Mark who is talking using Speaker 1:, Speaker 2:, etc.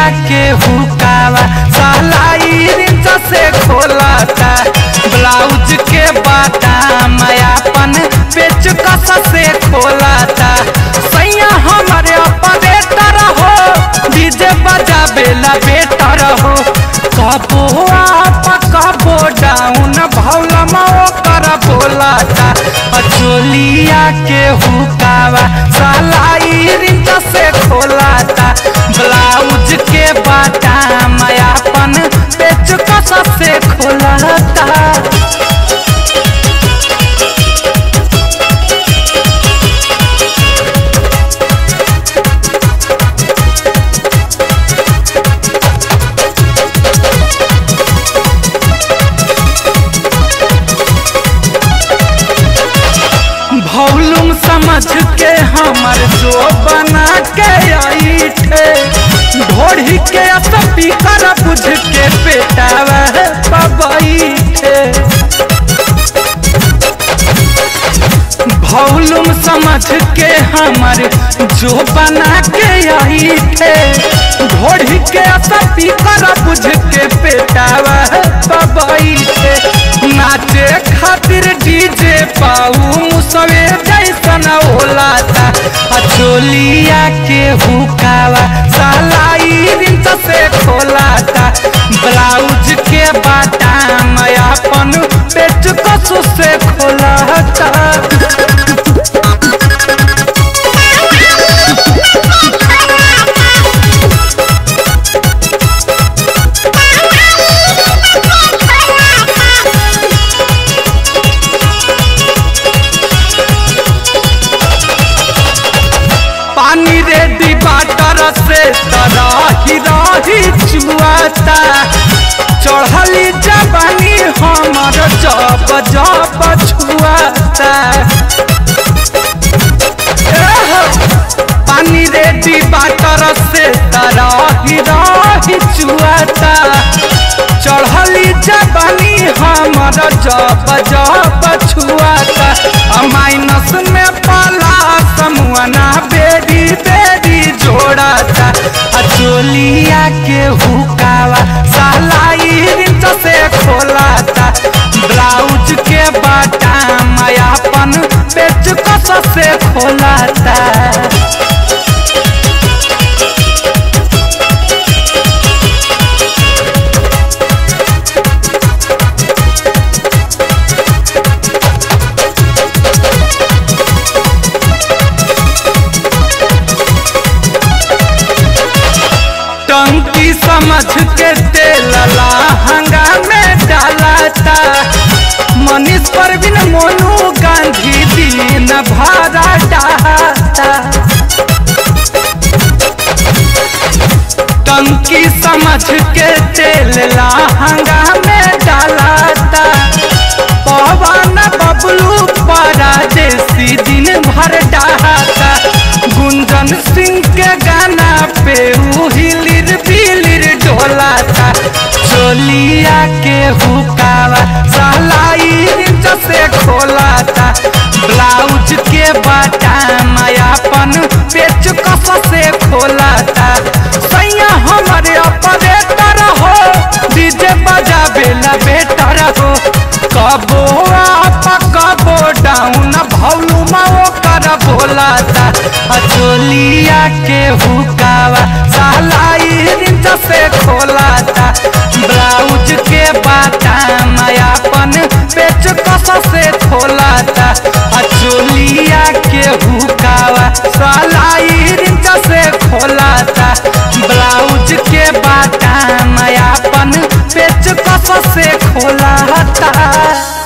Speaker 1: के हुकावा सलाई रिंच से खोलता ब्लाउज के बाटाम अपन पेच कस से खोलता सैया हमारे ऑपरेटर हो डीजे बजाबेला बेटर हो कबो आप कबो डाउन भौलमा ओकर बोलाता अचोलिया के हुकावा सलाई रिंच से खोलाता ब्लाउज के बाटाम अपन पेच कस से खोलाता भौलुम समझ के हमर जो बना के आई थे ढोढ़ी के स्पीकर बुझ के पेटावा पबई थे भौलुम समझ के हमर जो बना के आई थे ढोढ़ी के स्पीकर बुझ के पेटावा पबई थे नाचे खातिर डीजे पाऊ मुसवे जैसन ओलाता अचोलिया के हुकावा सलाई रिंच से खोलाता ब्लाउज के बाटाम अपन पेट कसु से खोलाता पानी रेडी बाटर से तराही राही चुआता चढ़ली जवानी हमर जब जब छुआता एह, पानी रेडी बाटर से तराही राही चुआता चढ़ली जवानी हमर जब जब छुआता आ माइनस में पाला समुआना बेरी बेरी जोड़ाता आ चोलिया के हुकावा सलाई रिंच से खोलाता ब्लाउज के बाटाम अपन पेच कस से खोलाता टंकी समझ के तेल लहंगा में डालता मनीष परवीन मोनू गांधी दिन भरा डालता टंकी समझ के तेल लहंगा में डालता पवन बबलू परदेसी दिन भर डालता गुंजन सिंह के गाना पे उ हिलिर बिलिर डोलाता चोलिया के हुकावा सलाई रिंच से खोलाता ब्लाउज के बाटाम अपन पेच कस से खोलाता सैया हमारे ऑपरेटर हो डीजे बजाबेला बेटर हो कबो आप कबो डाउन भौलुमा ओकर बोलाता अचोलिया के हुकावा सलाई रिंच से खोलाता ब्लाउज के बाटाम अपन पेच कस से खोलाता अचोलिया के हुकावा सलाई रिंच से खोलाता ब्लाउज के बाटाम अपन पेच कस से खोलाता